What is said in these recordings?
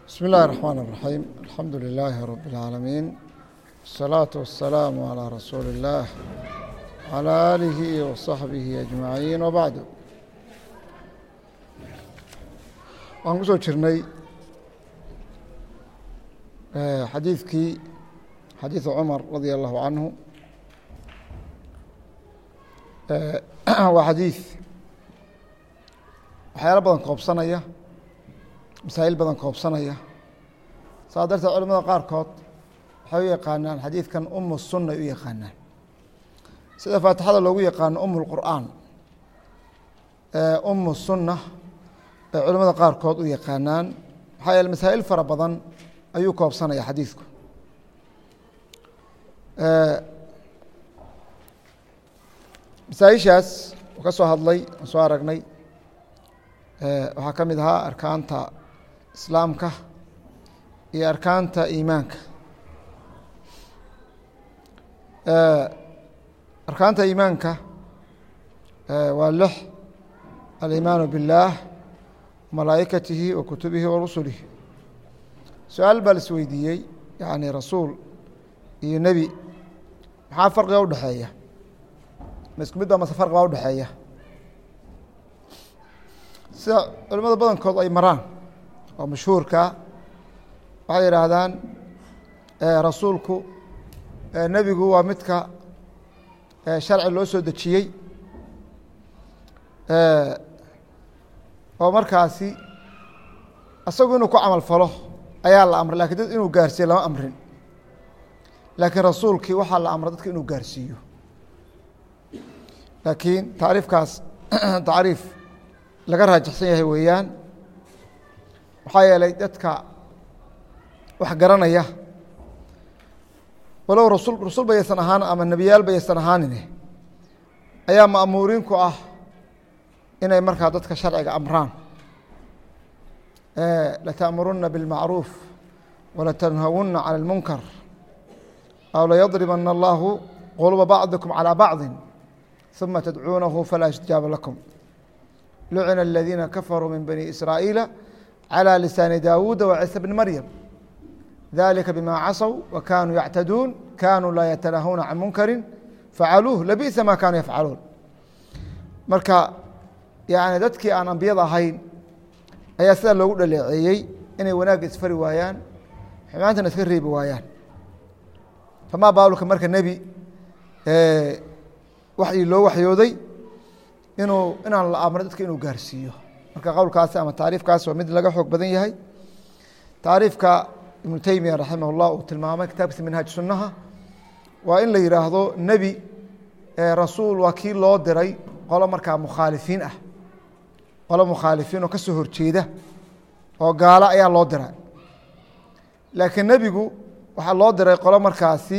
بسم الله الرحمن الرحيم الحمد لله رب العالمين الصلاة والسلام على رسول الله على آله وصحبه أجمعين وبعد waxaan kusoo jirnay xadiidkii xadiiثu cumar radي الlahu canhu waa xadiiث waxyaalo badan koobsanaya masaa'il badan koobsanaya saa darteed culamada qaarkood waxay u yaqaanaan xadiidkan umu sunna ay u yaqaanaan sida faatixada loogu yaqaano umu اlqur'aan umu sunna ay culamada qaarkood u yaqaanaan maxaa yeele masaa'il fara badan ayuu koobsanaya xadiidku masaaishaas uu ka soo hadlay aan soo aragnay waxaa ka mid ahaa arkaanta islaamka iyo arkaanta iimaanka arkaanta iimaanka waa lix alimaanu biاllaah malaa'ikatihi wa kutubihi wa rusulihi su-aal baa la isweydiiyey yani rasuul iyo nebi maxaa farqiga udhexeeya ma isku mid ba mase farqi baa udhexeeya sida culimada badankood ay maraan oo mashhuurka waxay yidhaahdaan rasuulku nebigu waa midka sharci loo soo dejiyey oo markaasi isagu inuu ku camal falo ayaa la amray lakin dad inuu gaarsiiyo lama amrin laakiin rasuulkii waxaa la amray dadka inuu gaarsiiyo laakiin tacriifkaas tacriif laga raajixsan yahay weeyaan maxaa yeelay dadka wax garanaya walow rasul rasul bayaysan ahaan ama nebiyaal bayaysan ahaanine ayaa ma'muuriin ku ah inay markaa dadka sharciga amraan lata'muruna biاlmacruuf walatanhawuna calى اlmunkar aw layadribana allahu quluba bacdikum calى bacdi ثuma tadcuunahu falaa istijaaba lakum lucina aladiina kafaruu min bani israa'iila calى lisaani daawuuda wa ciisa bni maryam dalika bima casow wa kanuu yactaduun kanuu laa yatanahuna can munkari facaluuh labi'sa ma kanuu yafcaluun marka yani dadkii aan ambiyada ahayn ayaa sidaa loogu dhaleeceeyey inay wanaagga isfari waayaan xumaantana iska reebi waayaan famaa baalulka marka nebi waxii loo waxyooday inuu inaan la amray dadka inuu gaarsiiyo marka qowlkaasi ama taariifkaasi waa mid laga xoog badan yahay taariifka ibnu teymiya raximah اllah uu tilmaamay kitaabkiisa minhaaj sunnaha waa in la yidhaahdo nebi rasuul waa kii loo diray qolo markaa mukhaalifiin ah qolo mukhaalifiin oo ka soo horjeeda oo gaalo ayaa loo diray laakiin nebigu waxaa loo diray qolo markaasi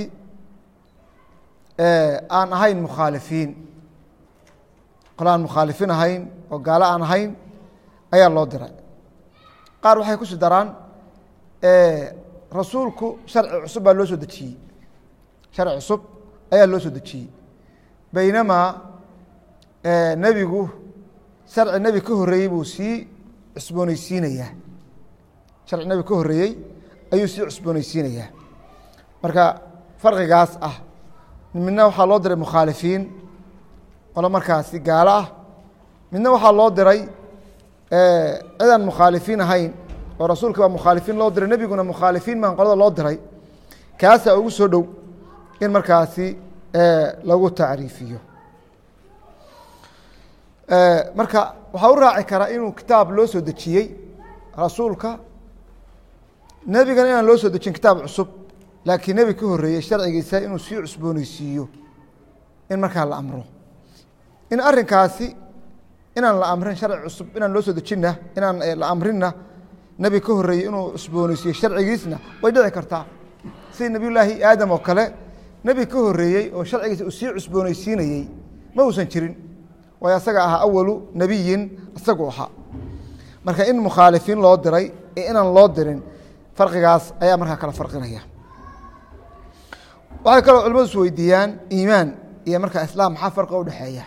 aan ahayn mukhaalifiin qolo aan mukhaalifiin ahayn oo gaalo aan ahayn ayaa loo diray qaar waxay kusi daraan rasuulku sharci cusub baa loo soo dejiyey sharci cusub ayaa loo soo dejiyey baynamaa nebigu sharci nebi ka horreeyey buu sii cusbooneysiinayaa sharci nebi ka horreeyey ayuu sii cusbooneysiinayaa marka farqigaas ah midna waxaa loo diray mukhaalifiin qolo markaasi gaalo ah midna waxaa loo diray cidaan mukhaalifiin ahayn oo rasuulka baa mukhaalifiin loo diray nebiguna mukhaalifiin maan qolada loo diray kaasaa ugu soo dhow in markaasi lagu tacriifiyo marka waxaa u raaci karaa inuu kitaab loo soo dejiyey rasuulka nebigana inaan loo soo dejin kitaab cusub laakiin nebi ka horreeyey sharcigiisa inuu sii cusbooneysiiyo in markaa la amro in arrinkaasi inaan la amrin sharci cusub inaan loo soo dejinna inaan la amrinna nebi ka horreeyey inuu cusbooneysiiyo sharcigiisna way dhici kartaa sida nebiy llaahi aadam oo kale nebi ka horreeyey oo sharcigiisa uu sii cusbooneysiinayey ma uusan jirin waayo asaga ahaa awalu nebiyin isagu ahaa marka in mukhaalifiin loo diray ee inaan loo dirin farqigaas ayaa markaa kala farqinaya waxay kaloo culimadu is weydiiyaan iimaan iyo markaa islaam maxaa farqiga udhexeeya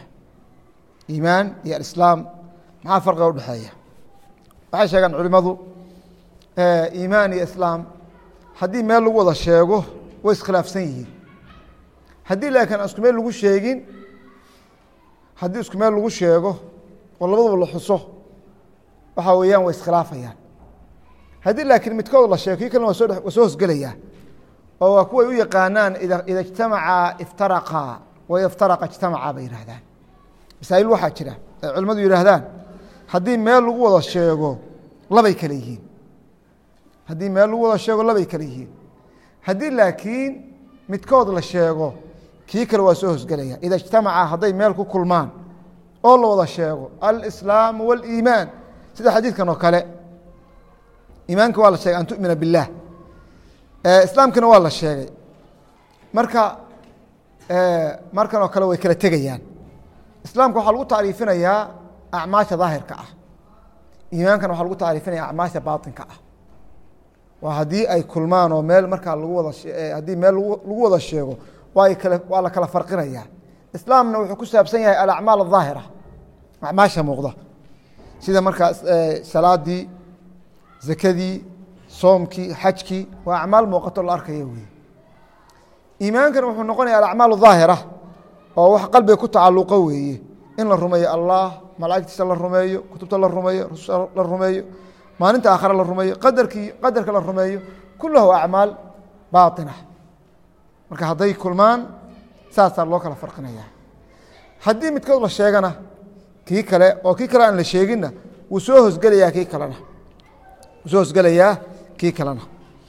iimaan iyo alislaam maxaa farqiga udhexeeya waxay sheegaan culimadu iimaan iyo islaam haddii meel lagu wada sheego way iskhilaafsan yihiin haddii laakiin aan isku meel lagu sheegin haddii isku meel lagu sheego oo labaduba la xuso waxaa weeyaan way iskhilaafayaan haddii laakiin midkood la sheego kii kalena waa soo waa soo hosgelayaa oo waa kuway u yaqaanaan ida ida ijtamacaa iftaraqaa wa iftaraqa ijtamacaa bay yidhahdaan masaa'il waxaa jira ay culimmadu yidhaahdaan haddii meel lagu wada sheego labay kale yihiin haddii meel lagu wada sheego labay kale yihiin haddii laakiin midkood la sheego kii kale waa soo hosgelaya ida ijtamaca hadday meel ku kulmaan oo la wada sheego alislaamu wاliimaan sida xadiidkan oo kale iimaanka waa la sheegay an tu'mina biاllah islaamkana waa la sheegay marka markan oo kale way kala tegayaan islaamka waxaa lagu tacriifinayaa acmaasha daahirka ah iimaankana waxaa lagu tacriifinaya acmaasha baaطinka ah waa haddii ay kulmaan oo meel markaa lagu wada haddii meel lagu wada sheego waa kale waa la kala farqinaya islaamna wuxuu ku saabsan yahay alacmaal الظaahira acmaasha muuqda sida markaa salaadii zakadii soomkii xajkii waa acmaal muuqato la arkaya wey iimaankana wuxuu noqonaya alacmaal الظaahira oo wax qalbiga ku tacaluqo weeye in la rumeeyo allah malaa'igtiisa la rumeeyo kutubta la rumeeyo rususha la rumeeyo maalinta aakhare la rumeeyo qadarkii qadarka la rumeeyo kulahu acmaal baaطina marka hadday kulmaan saasaa loo kala farqinaya haddii midkood la sheegana kii kale oo kii kale aan la sheeginna wuu soo hosgelayaa kii kalena wuu soo hosgelayaa kii kalena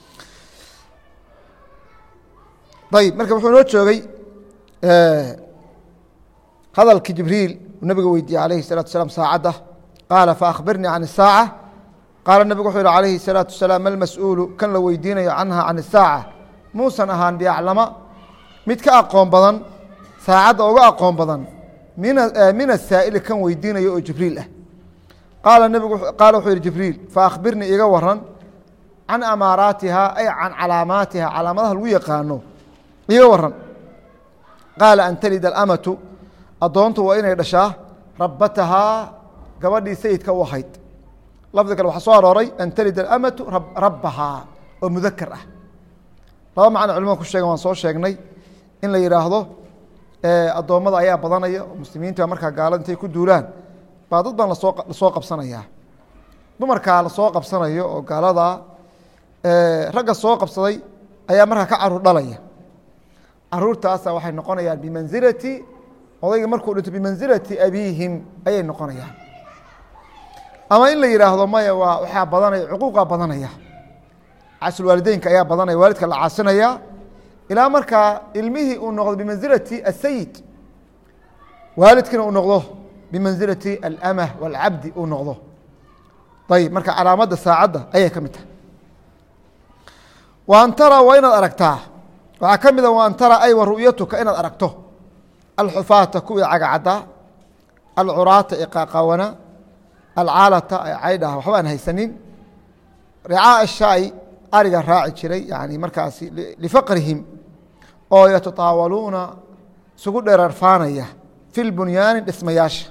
ayib marka wuxuu inoo joogay hadalkii jibriil uu nabiga weydiiyey alayhi الsalatu wasalaam saacadda qaala faأkhbirnii can الsaaعة qaala nebigu wuxuu yihi alayhi الsalaaةu wasalaam malmas-uulu kan la weydiinayo canha can الsaaعة muusan ahaan biaclama mid ka aqoon badan saacadda uga aqoon badan min asaa'ili kan weydiinayo oo jibriil ah qaala nebigu qaala wuxuu yihi jibriil faأkhbirnii iga waran can amaaraatiha ay can calaamaatiha calaamadaha lagu yaqaano iga waran qaala an talida alamatu addoontu waa inay dhashaa rabbatahaa gabadhii sayidka u ahayd lafdi kale waxaa soo arooray an talida alamatu rabbahaa oo mudakar ah laba macno culimada ku sheegen waan soo sheegnay in la yidhaahdo addoommada ayaa badanaya oo muslimiinta markaa gaalada intay ku duulaan baa dad baan lasoo lasoo qabsanayaa dumarkaa lasoo qabsanayo oo gaalada ragga soo qabsaday ayaa markaa ka caruur dhalaya caruurtaasa waxay noqonayaan bimansilati odayga markuu dhinto bimansilati abiihim ayay noqonayaan ama in la yidhaahdo maya waa waxaa badanaya cuquuqaa badanaya casulwaalideynka ayaa badanaya waalidka la caasinaya ilaa markaa ilmihii uu noqdo bimansilati asayid waalidkina uu noqdo bimansilati alamah waalcabdi uu noqdo ayib marka calaamadda saacadda ayay ka mid tahay wa an tara waa inaad aragtaa waxaa ka mid a wa an tara ay wa ru'yatuka inaad aragto alxufaata kuwii cagacaddaa alcuraata ee qaaqaawana alcaalata ee caydhaha waxba aan haysanin ricaa ashaai ariga raaci jiray yani markaasi lifaqrihim oo yatataawaluuna isugu dheerarfaanaya fi lbunyaani dhismayaasha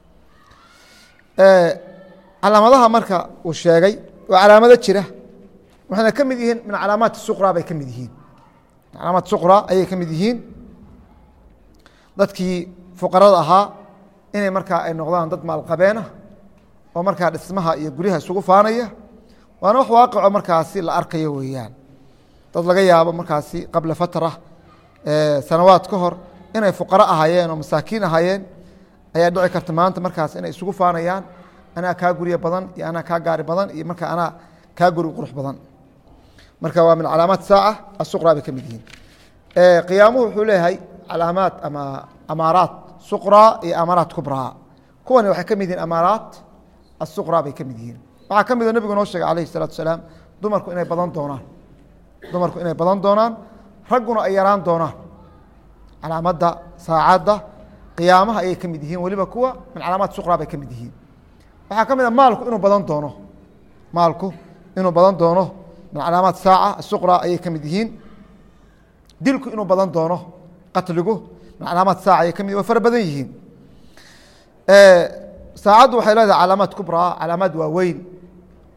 calaamadaha marka uu sheegay waa calaamado jira waxayna ka mid yihiin min calaamaat suqra bay ka mid yihiin calaamaat suqra ayay ka mid yihiin dadkii fuqarada ahaa inay markaa ay noqdaan dad maalqabeena oo markaa dhismaha iyo guryaha isugu faanaya waana wax waaqico markaasi la arkayo weeyaan dad laga yaabo markaasi qabla fatra sanawaad ka hor inay fuqaro ahaayeen oo masaakiin ahaayeen ayaa dhici karta maanta markaas inay isugu faanayaan anaa kaa guryo badan iyo anaa kaa gaari badan iyo marka anaa kaa guri qurux badan marka waa min calaamaat saaca asuqra bay ka mid yihiin qiyaamuhu wuxuu leeyahay calaamaad ama amaaraat suqra iyo amaaraat kubraa kuwani waxay ka mid yihiin amaaraat asuqra bay ka mid yihiin waxaa ka mida nebigu noo sheegay alayh الsalatu asalaam dumarku inay badan doonaan dumarku inay badan doonaan ragguna ay yaraan doonaan calaamadda saacadda qiyaamaha ayay ka mid yihiin weliba kuwa min calaamaat suqra bay ka mid yihiin waxaa ka mid a maalku inuu badan doono maalku inuu badan doono min calaamaat saaca asuqra ayay ka mid yihiin dilku inuu badan doono qatligu min calaamaat saaca ayay ka mid way fara badan yihiin saacaddu waxay leedahay calaamaad kubraa calaamaad waaweyn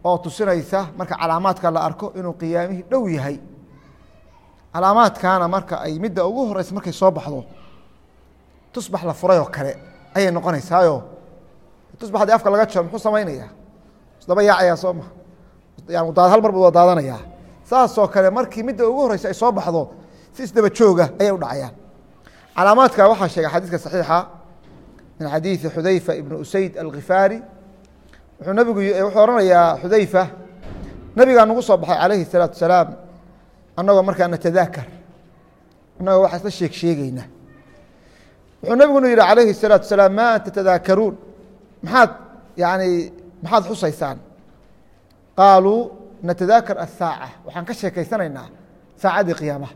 oo tusinaysa marka calaamaadka la arko inuu qiyaamihii dhow yahay calaamaadkaana marka ay midda ugu horeysa markay soo baxdo tusbax la furay oo kale ayay noqonaysaayo tusbax haddii afka laga jaro muxuu samaynaya isdaba yaacaya soo ma yani daad hal mar buu daadanayaa saasoo kale markii midda ugu horeysa ay soo baxdo si isdaba jooga ayay u dhacayaan calaamaadka waxaa sheegay xadiiska saxiixa min xadiidi xudayfa ibn usayd alkhifaari wuxuu nabigu wuxuu ohanayaa xudayfa nabigaa nagu soo baxay calayhi الsalaatu wasalaam annagoo markaa natadaakar annagoo waxaa isla sheeg sheegeyna wuxuu nabiguna yihi calayhi الsalaatu wasalaam ma tatadaakaruun maxaad yani maxaad xusaysaan qaaluu natadaakar asaaca waxaan ka sheekeysanaynaa saacaddii qiyaamaha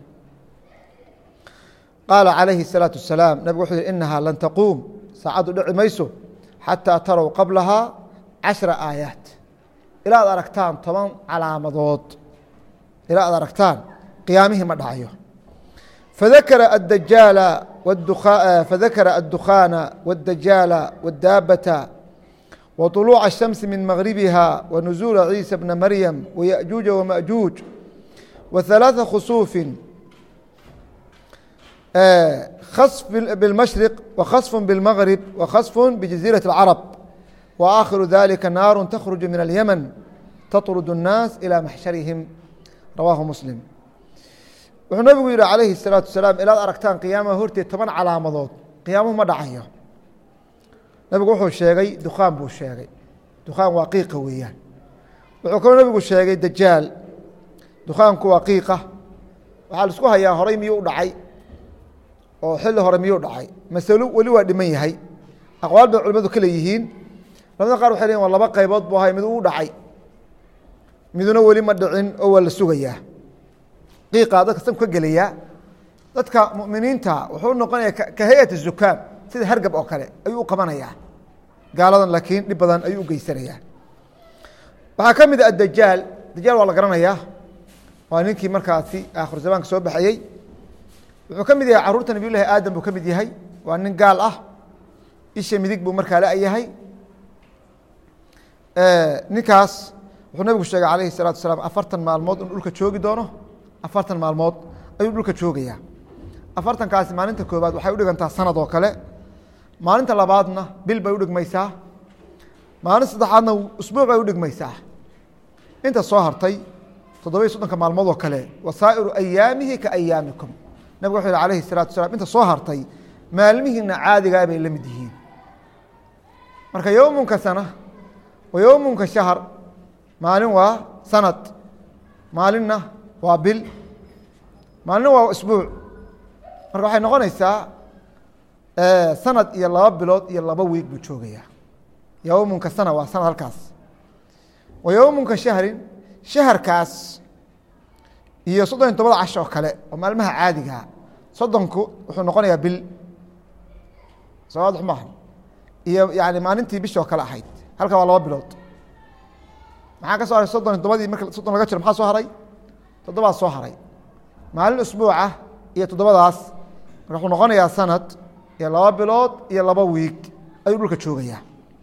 qaala calayhi الsalaaةu wasalaam nabigu wuxuu yihi inahaa lan taquum saacaddu dhici mayso xataa tarow qablahaa cashra aayaat ilaa ad aragtaan toban calaamadood ilaa ad aragtaan qiyaamihii ma dhacayo fadakara adajaala fadakara addukhaana wاdajaala wاdaabata وطلوع الشhمس من مغربها ونزول عيسى بن مريم ويأجوج ومأجوج وثلاثة خصوف khصف بالمشhرق وkhصف بالمغرب وkhصف بجزيرة العرب وآkhiر ذلika ناar تkرج من اليمن تطرد الناس إلى محشhرهم رawاه مسلم wuxuu nabigu yihi عaلaيه الصلاaةu وaسلاaم ilaad aragtaan قyaamaha horteed toban calaamadood qiyaamuhu ma dhacayo nabigu wuxuu sheegay dukaan buu sheegay dukaan waa qiiqa weeyaan wuxuu kaloo nabigu sheegay dajaal dukaanku waa qiiqa waxaa la isku hayaa horay miyuu u dhacay oo xilli hore miyuu dhacay masalo weli waa dhiman yahay aqwaal bay culimadu ka leeyihiin culamada qaar waxay leeyihin waa laba qaybood buu ahay mid uu dhacay miduna weli ma dhicin oo waa la sugayaa qiiqaa dadka sanku ka gelayaa dadka muminiinta wuxuu noqonaya ka hay-ati zukaam sida hargab oo kale ayuu u qabanayaa gaaladan laakiin dhib badan ayuu u geysanayaa waxaa ka mid a adajaal dajaal waa la garanayaa waa ninkii markaasi aakhiru zamaanka soo baxayey wuxuu ka mid yahay carruurta nabiy llahi aadam buu ka mid yahay waa nin gaal ah isha midig buu markaa la-yahay ninkaas wuxuu nabigu sheegay calayhi الsalatu wasalaam afartan maalmood inuu dhulka joogi doono afartan maalmood ayuu dhulka joogayaa afartankaasi maalinta koobaad waxay udhigantaa sanad oo kale maalinta labaadna bil bay udhigmaysaa maalinta saddexaadna usbuuc bay udhigmaysaa inta soo hartay toddobiyo soddonka maalmood oo kale wasaa'iru ayaamihi ka ayaamikum nabig wuxuu yihi alayhi الsalatu wasalaam inta soo hartay maalmihiina caadigaa bay la mid yihiin marka yowmunka sana wa yowmunka shahar maalin waa sanad maalinna waa bil maalinna waa isbuuc marka waxay noqonaysaa sanad iyo laba bilood iyo laba wiig buu joogayaa yowmunka sana waa sanad halkaas wa yowmunka shahrin shaharkaas iyo soddon iyo tobada cash oo kale oo maalmaha caadigaa soddonku wuxuu noqonayaa bil soo waadix maaha iyo yani maalintii bishi oo kale ahayd halka waa laba bilood maxaa ka soo haray soddon iyo tobadii marka soddon laga jiro maxaa soo haray toddobaa soo haray maalin usbuucah iyo toddobadaas marka wuxuu noqonayaa sanad iyo laba bilood iyo laba wiig ayuu dhulka joogayaa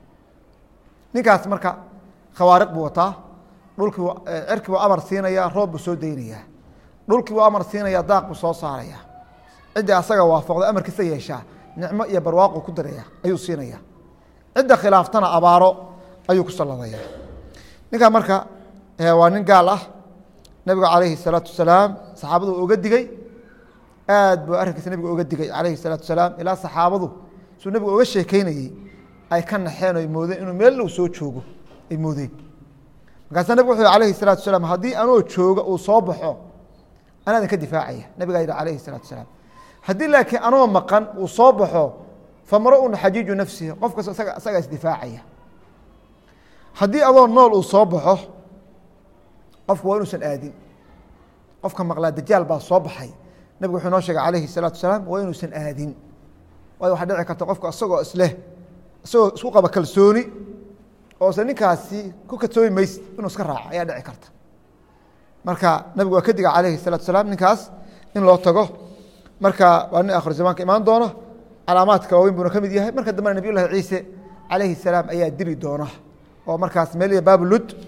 ninkaas marka khawaariq buu wataa dhulkii cerkii buu amar siinayaa roob buu soo deynayaa dhulkii buu amar siinayaa daaq buu soo saarayaa ciddii asaga waafaqda amarkiisa yeeshaa nicmo iyo barwaaqu ku daraya ayuu siinaya cidda khilaaftana abaaro ayuu ku salladaya ninkan marka waa nin gaal ah nabigu calayhi الsalaatu wasalaam saxaabadu oga digey aad buu arrinkiisa nabigu oga digay calayhi الsalaatu wasalaam ilaa saxaabadu suu nabigu oga sheekeynayey ay ka naxeen oy moodeen inuu meel low soo joogo ay moodeen markaasaa nabig wuxuu alayhi الsalatu wasalaam haddii anoo jooga uu soo baxo anaa idinka difaacaya nabigaa yidhi alayhi الsalatu wasalaam haddii laakiin anoo maqan uu soo baxo famra-un xajiiju nafsihi qof kasto isaga isagaa isdifaacaya haddii adoo nool uu soo baxo qofku waa inuusan aadin qofka maqlaa dajaal baa soo baxay nabigu wuxuu noo sheegay calayhi الsalaatu wasalaam waa inuusan aadin waayo waxaa dhici karta qofka isagoo isleh isagoo isku qaba kalsooni oose ninkaasi ku kadsoomi mayse inuu iska raaco ayaa dhici karta marka nabigu waa ka diga calayhi الsalatu wasalaam ninkaas in loo tago marka waa nin akhir zamaanka imaan doona calaamaadka waaweyn buuna ka mid yahay marka dambena nabiy llahi ciise calayhi الsalaam ayaa dili doona oo markaas meel baabulud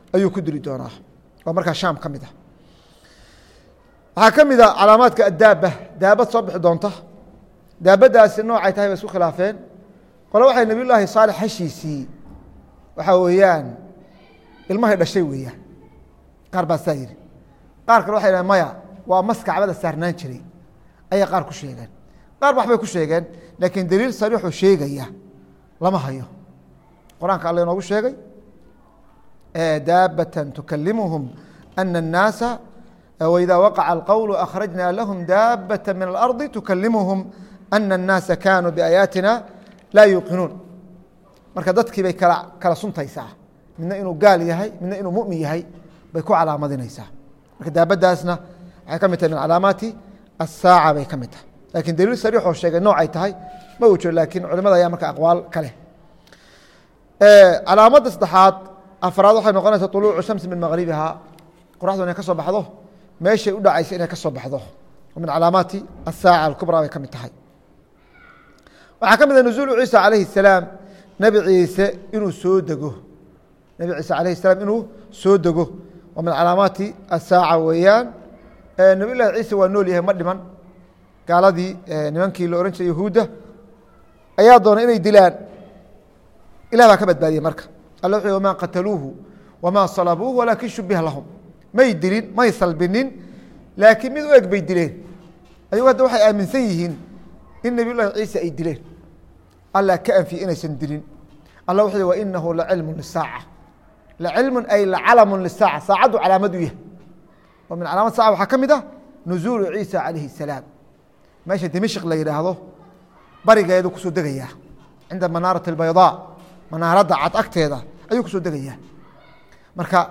ayuu ku dili doonaa oo markaa shaam ka mid ah waxaa ka mid a calaamaadka addaaba daabad soo bixi doonta daabadaasi noocay tahay bay isku khilaafeen qole waxay nabiy llaahi saalex hashiisii waxaa weeyaan ilmahay dhashay weeyaan qaar baa saa yidhi qaar kale waxay dhahen maya waa mas kacbada saarnaan jiray ayay qaar ku sheegeen qaar waxbay ku sheegeen laakiin daliil sariixuu sheegaya lama hayo qur-aanka alla inoogu sheegay daabatan tukalimuhum ana الnaasa wإida waqaca اlqowl akhrajna lahum daabata min اlarضi tukalimuhum ana الnaasa kanuu biaayaatina laa yuuqinuun marka dadkii bay kala kala suntaysaa midna inuu gaal yahay midna inuu mumin yahay bay ku calaamadinaysaa marka daabadaasna waxay ka mid tahay min calaamaati asaaca bay ka mid tahay lakin daliil sariixoo sheegay noocay tahay ma uu jiro lakin culimada ayaa marka aqwaal ka leh calaamadda saddexaad afraad waxay noqonaysaa طuluucu shamsi min maqribiha qoraxdu inay ka soo baxdo meeshay u dhacaysa inay ka soo baxdo min calaamaati asaaca alkubraa bay ka mid tahay waxaa ka mid a nuzuulu ciisa calayhi الsalaam nebi ciise inuu soo dego nebi ciise alayh الsalaam inuu soo dego waa min calaamaati asaaca weeyaan nebiy llahi ciise waa nool yahay ma dhiman gaaladii nimankii la ohan jiray yahuudda ayaa doonay inay dilaan ilah baa ka badbaadiyey marka alla wuxu wama qataluuhu wamaa salabuuhu walaakin shubiha lahum may dilin may salbinin laakiin mid u eg bay dileen ayagu hadda waxay aaminsan yihiin in nebiy llahi ciise ay dileen alla ka anfiye inaysan dilin alla wuxuu wa inahu lacilmu lisaaca lacilmun ay lacalamu lisaaca saacaddu calaamad u yahay oo min calaamad saaca waxaa ka mid ah nuzuulu ciisa calayhi الsalaam meesha dimashq la yidhaahdo barigeedu kusoo degayaa cinda manaarat اbayضاء manaaradda cad agteeda ayuu kusoo degayaa marka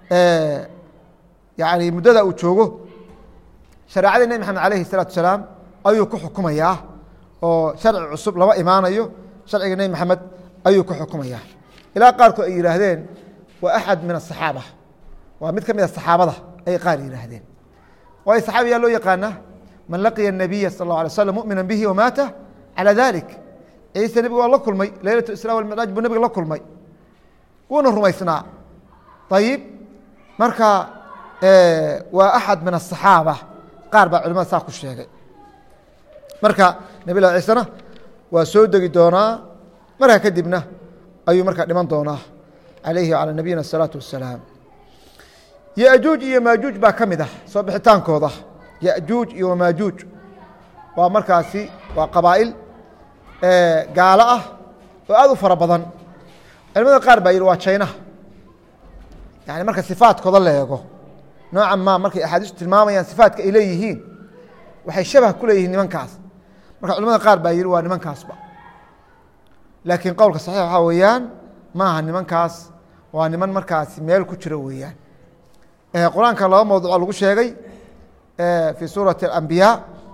yani muddada uu joogo shareecadii nebi maxamed alayhi الsalaatu salaam ayuu ku xukumayaa oo sharci cusub lama imaanayo sharciga nebi maxamed ayuu ku xukumayaa ilaa qaarkood ay yihaahdeen waa axad min aلصaxaaba waa mid ka mid a saxaabada ayay qaar yihaahdeen waayo saxaabiyaa loo yaqaana man laqiya الnabiya sal اlه alay slam mumina bihi wamaata calى dalik ciise nebiga waa la kulmay leylat isra walmicraaj buu nebiga la kulmay wuuna rumaysnaa ayib marka waa axad min aلصaxaaba qaar baa culimada saa ku sheegay marka nebi lah ciisena waa soo degi doonaa markaa kadibna ayuu markaa dhiman doonaa alayhi wعalى nabiyina الsalaaةu wasalaam yajuuj iyo maajuuj baa ka mid ah soo bixitaankooda yajuuj iyo wamaajuuj waa markaasi waa qabaa'il gaalo ah oo aad u fara badan culimada qaar baa yihi waa jaynaha yani marka sifaadkooda la eego noocan ma markay axaadiistu tilmaamayaan sifaatka ay leeyihiin waxay shabah ku leeyihiin nimankaas marka culimada qaar baa yihi waa nimankaasba laakiin qowlka saxiix waxaa weeyaan maaha nimankaas waa niman markaasi meel ku jiro weeyaan qur-aanka laba mawduuco lagu sheegay fi suurati اambiyaa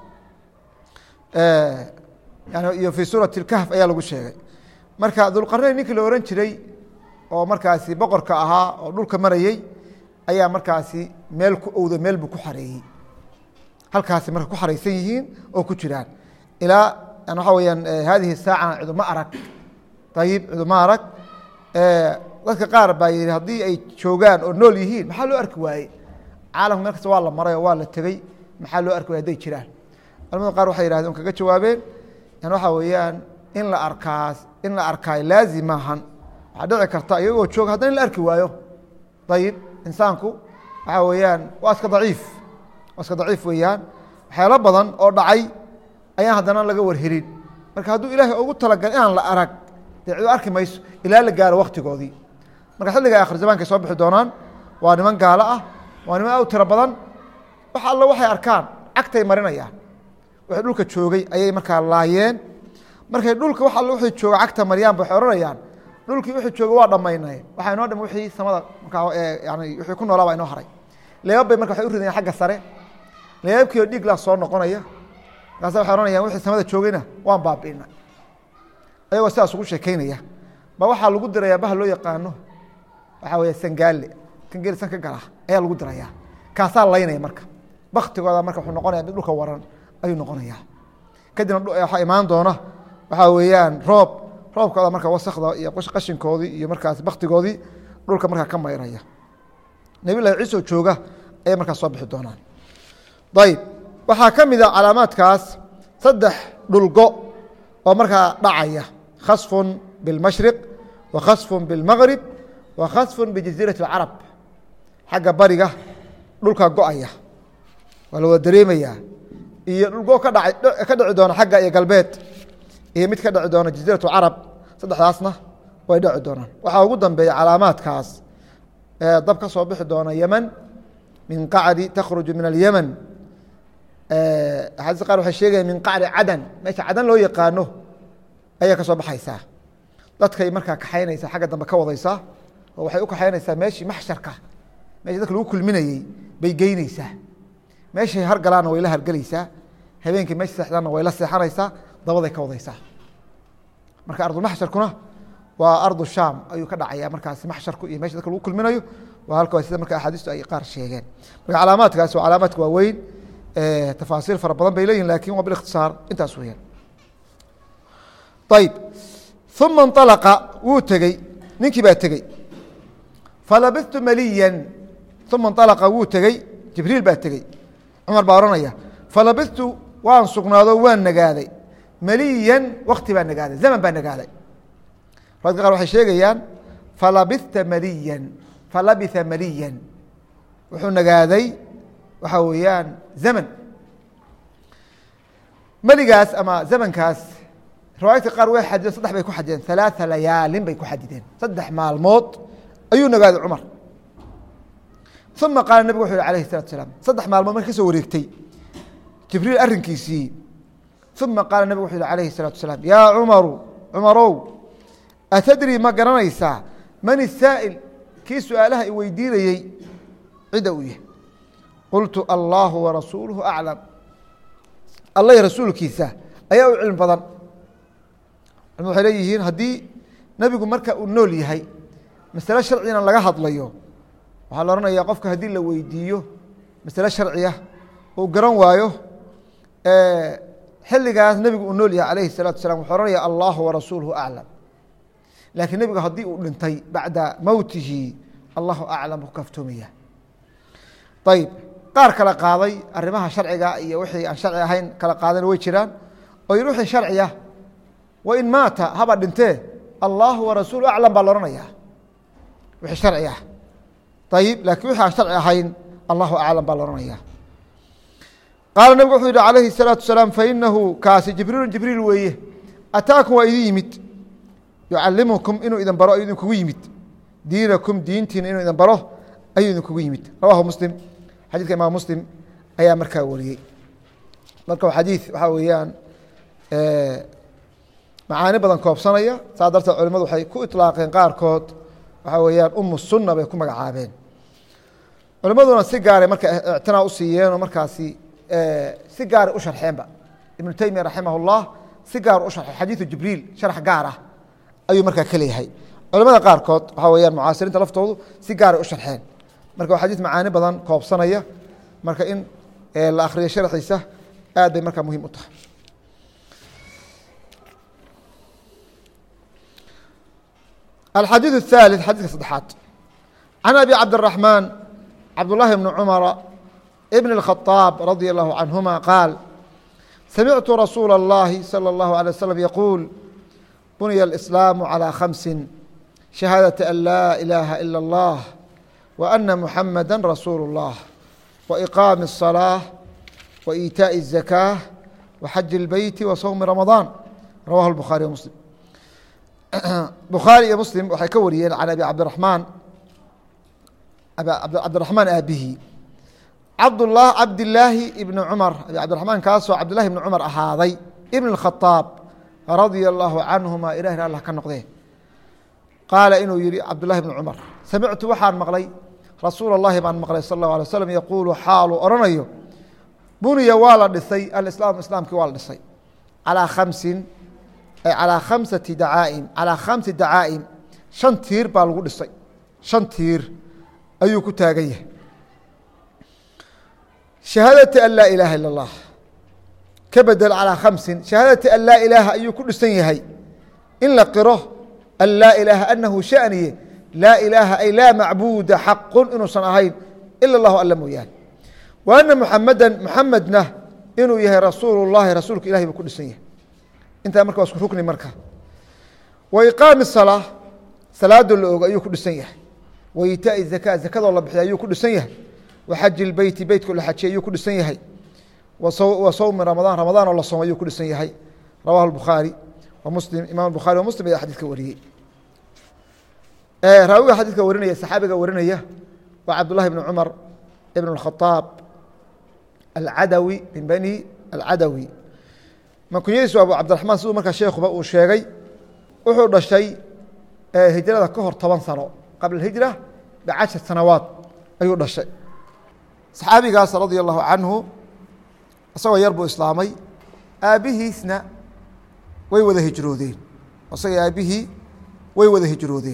iyo fi suurati اkahf ayaa lagu sheegay marka dulqarnayn ninkii la ohan jiray oo markaasi boqorka ahaa oo dhulka marayey ayaa markaasi meel ku owdo meel buu ku xareeyey halkaasi marka ku xaraysan yihiin oo ku jiraan ilaa waxaa weyaan hadihi saacana ciduma arag ayib ciduma arag dadka qaar baa yihi haddii ay joogaan oo nool yihiin maxaa loo arki waaye caalamka meel kasta waa la maray oo waa la tegey maxaa loo arki waye haday jiraan culamada qaar waxay yihahdeen kaga jawaabeen yan waxaa weeyaan in la arkaas in la arkaayo laazim maahan waxaa dhici karta iyagoo jooga haddana in la arki waayo ayib insaanku waxaa weeyaan waa iska daciif waa iska daciif weeyaan waxyaalo badan oo dhacay ayaan haddana laga warhelin marka hadduu ilaahay ugu talagal inaan la arag dee cidu arki mayso ilaa la gaaro waktigoodii marka xilliga akhir zamaanka soo bixi doonaan waa niman gaalo ah waa niman aad u tiro badan wax alla waxay arkaan cagtay marinayaan wixii dhulka joogay ayay markaa laayeen markay dhulka wax alla wixii jooga cagta mariyaan ba waxay odhanayaan dhulkii wixii jooga waa dhammaynay waxaa inoo dham wixii samada markaa yani wixii ku noolaa baa inoo haray leebab bay marka waxay u ridayaan xagga sare leebabkiio dhiiglaa soo noqonaya markaasa waxay ohanayaan wixii samada joogayna waan baabi'ina ayagoo sidaas ugu sheekeynaya ba waxaa lagu dirayaa baha loo yaqaano waxaa weya sangaale kan geelisan ka gala ayaa lagu dirayaa kaasaa laynaya marka baktigooda marka wuxuu noqonaya mid dhulka waran ayuu noqonaya kadibna waxaa imaan doona waxaa weeyaan roob roobkooda marka wasakda iyo qashinkoodii iyo markaas baktigoodii dhulka markaa ka mayraya nebiy llahi ciise oo jooga ayay markaas soo bixi doonaan ayb waxaa ka mid a calaamaadkaas saddex dhulgo oo markaa dhacaya khasfun biاlmashriq wa khasfun biاlmagrib wa khasfun bijaziirati اlcarab xagga bariga dhulka go-aya waa la wada dareemayaa iyo dhulgo ka dha ka dhici doona xagga iyo galbeed iyo mid ka dhici doona jaziirat carab saddexdaasna way dhici doonaan waxaa ugu dambeeya calaamaadkaas dab ka soo bixi doona yeman min qacri takhruju min alyeman axaadiis qaar waxay sheegaya min qacri cadan meesha cadan loo yaqaano ayaa ka soo baxaysaa dadkay markaa kaxaynaysaa xagga dambe ka wadaysaa oo waxay u kaxaynaysaa meeshii maxsharka meeshii dadka lagu kulminayey bay geyneysaa meeshay hargalaanna way la hargelaysaa habeenkii meesha seexdaanna way la seexanaysaa dabaday ka wadaysaa marka ardulmaxsharkuna waa ardu shaam ayuu ka dhacaya markaasi maxsharku iyo mesha dadka lagu kulminayo waa halka sida marka axaadiistu ay qaar sheegeen marka calaamaadkaasi waa calaamaadka waaweyn tafaasiil fara badan bay leeyihin lakin waa bilikhtisaar intaas weyaan ayib uma inطalaqa wuu tegey ninkii baa tegey falabistu maliyan uma inطalaqa wuu tegey jibriil baa tegey cumar baa ohanaya falabistu waan sugnaado waan nagaaday maliyan wakti baa nagaaday zaman baa nagaaday riwaadka qaar waxay sheegayaan falabita maliyan falabitha maliyan wuxuu nagaaday waxaa weeyaan zaman meligaas ama zamankaas riwaayadka qaar way xadideen saddex bay ku xadideen halaaa layaalin bay ku xadideen saddex maalmood ayuu nagaaday cumar uma qaala nebigu wuxu yhi alayh الsalatu salaam saddex maalmood marka ka soo wareegtay jibriil arrinkiisii uma qaala nebigu wuxu yhi alayhi الsalatu salaam yaa cumaru cumarow atadri ma garanaysaa man isaa'il kii su-aalaha i weydiinayey cidda uu yahay qultu allahu warasuuluhu aclam alla iyo rasuulkiisa ayaa u cilmi badan culmad waxay leeyihiin haddii nebigu marka uu nool yahay masale sharcigana laga hadlayo waxaa la odhanayaa qofka haddii la weydiiyo masale sharciya uu garan waayo xilligaas nebigu uu nool yahay alayhi الsalatu salam wuxuu ohanaya allahu warasuuluhu aclam laakiin nebigu haddii uu dhintay bacda mowtihi allahu aclam ku kaftoomaya ayib qaar kala qaaday arrimaha sharciga iyo wixii aan sharci ahayn kala qaadana way jiraan oo yidhi wixii sharciya wain maata haba dhintee allahu warasuulu aclam baa la ohanaya wixii sharci ah ayib laakiin wixii aan sharci ahayn allahu aclam baa la ohanaya qaala nebigu wuxuu yihi calayhi الsalaatu salaam fainahu kaasi jibriilu jibriil weeye ataakum waa idin yimid yucalimukum inuu idin baro ayuu idinkugu yimid diinakum diintiina inuu idin baro ayuu idinkugu yimid rawahu muslim xadidka imaam muslim ayaa markaa wariyey marka xadiid waxaa weeyaan macaani badan koobsanaya saa darteed culimadu waxay ku iطlaaqeen qaarkood waxaa weeyaan umu sunna bay ku magacaabeen culimaduna si gaaray marka ictinaa u siiyeen oo markaasi si gaaray u sharxeenba ibnu teymiya raximah اllah si gaar u sharxay xadiidu jibriil sharx gaar ah ayuu markaa ka leeyahay culamada qaarkood waxaa weyaan mucaasiriinta laftoodu si gaaray u sharxeen marka waa xadiis macaani badan koobsanaya marka in la akriyo sharxiisa aad bay markaa muhiim u tahay alxadiiث الثالث xadiiska saddexaad can abi cabdالرaحmaan cabdالlahi bni cumara bn الkhaطاab radي الlahu canهuma qaal samictu rasuula الlahi salى الlahu عalيه waslم yaquul bunya الإسlاam عalى khamsi shahaadaة an laa ilaaha ilا اllah وأna muxamada rasuulu الlah وإqaami الصلاة وإiitaaءi الزakاة وxaji الbeyti وsowmi ramaضaan rawahu الbukhaariي wmslim bukhaari iyo muslim waxay ka wariyeen can abi cabdiramaan cabdiraxmaan aabihi cabdlah cabdilaahi ibni cumar abi cabdiraxmaan kaasoo cabdillahi ibni cumar ahaaday ibn اkhaaab radia allahu canhuma ilahina allah ka noqdee qaala inuu yihi cabdullahi ibni cumar samictu waxaan maqlay rasuul اllahi baan maqlay sal اlه alay slm yaquulu xaaluu odhanayo buniya waa la dhisay alislaam islaamkii waa la dhisay calىa khamsin calىa khamsati dacaa'im calىa khamsi dacaa'im shan tiir baa lagu dhisay shan tiir ayuu ku taagan yahay shahaadati an laa ilaaha ilا اllah ka bedel calىa khamsin shahaadati an laa ilaaha ayuu ku dhisan yahay in la qiro an laa ilaaha anahu shaniye laa ilaaha ay laa macbuuda xaqun inuusan ahayn ila اllahu alla mooyaane wa ana muxamada muxamedna inuu yahay rasuulu llahi rasuulka ilahay buu ku dhisan yahay intaa marka waa isku rukni marka wa iqaami salaa salaadoo la ogo ayuu ku dhisan yahay wa itaai zaka zakadoo la bixiy ayuu ku dhisan yahay wa xaji lbeyti beytkoo la xajiy ayuu ku dhisan yahay wa sawmi ramadaan ramadaan oo la soom ayuu ku dhisan yahay rawahu bukhaari wa muslim imam bukhari wa muslim ayaa xadidka wariyey raawiga xadidka warinaya saxaabiga warinaya waa cabdullahi bn cumar ibn اkhaaab alcadawi min bani alcadawi makunyadiisu abu cabdiraxmaan siduu markaa sheekuba uu sheegay wuxuu dhashay hijrada ka hor toban sano qabla hijra bicashar sanawaad ayuu dhashay saxaabigaas radia allahu canhu isagoo yar buu islaamay aabbihiisna way wada hijroodeen isaga aabbihii way wada hijroodeen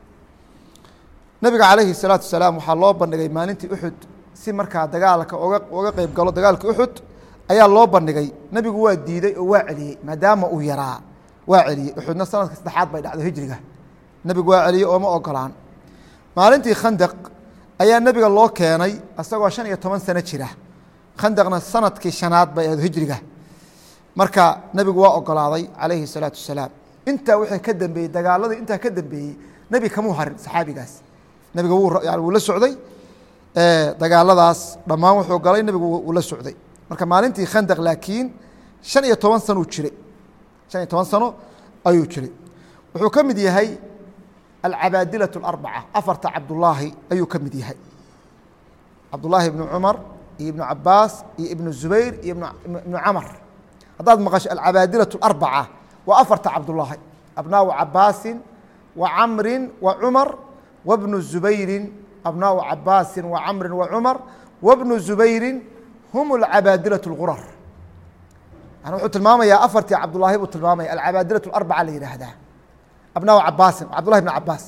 nabiga calayhi الsalaatu wasalaam waxaa loo bandhigay maalintii uxud si markaa dagaalka oga oga qeyb galo dagaalka uxud ayaa loo bandhigay nebigu waa diiday oo waa celiyey maadaama uu yaraa waa celiyey uxudna sanadka saddexaad bay dhacdo hijriga nebigu waa celiyey ooma ogolaan maalintii khandaq ayaa nebiga loo keenay isagoo shan iyo toban sano jira khandaqna sanadkii shanaad bay ahayd hijriga marka nebigu waa ogolaaday calayhi الsalaatu wasalaam intaa wixii ka dambeeyey dagaaladii intaa ka dambeeyey nebi kamuu harin saxaabigaas nebiga wuu la socday dagaaladaas dhammaan wuxuu galay nebigu wuu la socday marka maalintii khandaq laakiin shan iyo toban sano jiray shan iyo toban sano ayuu jiray wuxuu ka mid yahay alcabaadilaة اarbaca afarta cabdulaahi ayuu ka mid yahay cabdulaahi ibnu cumar iyo ibnu cabaas iyo ibnu zubayr iyo ibnu camar haddaad maqasho alcabaadilaة اarbaca waa afarta cabdulaahi abnaau cabaasin wa camri wa cumar wbnu zubayri abnaau cabaasi wa camri wa cumar wbnu zubayri hum alcabaadilaة اlgurar yani wuxuu tilmaamayaa afartii cabdulaahi buu tilmaamaya alcabaadilaة اarbaca la yidhaahdaa abnaau cabaasin cabdullahi bn cabaas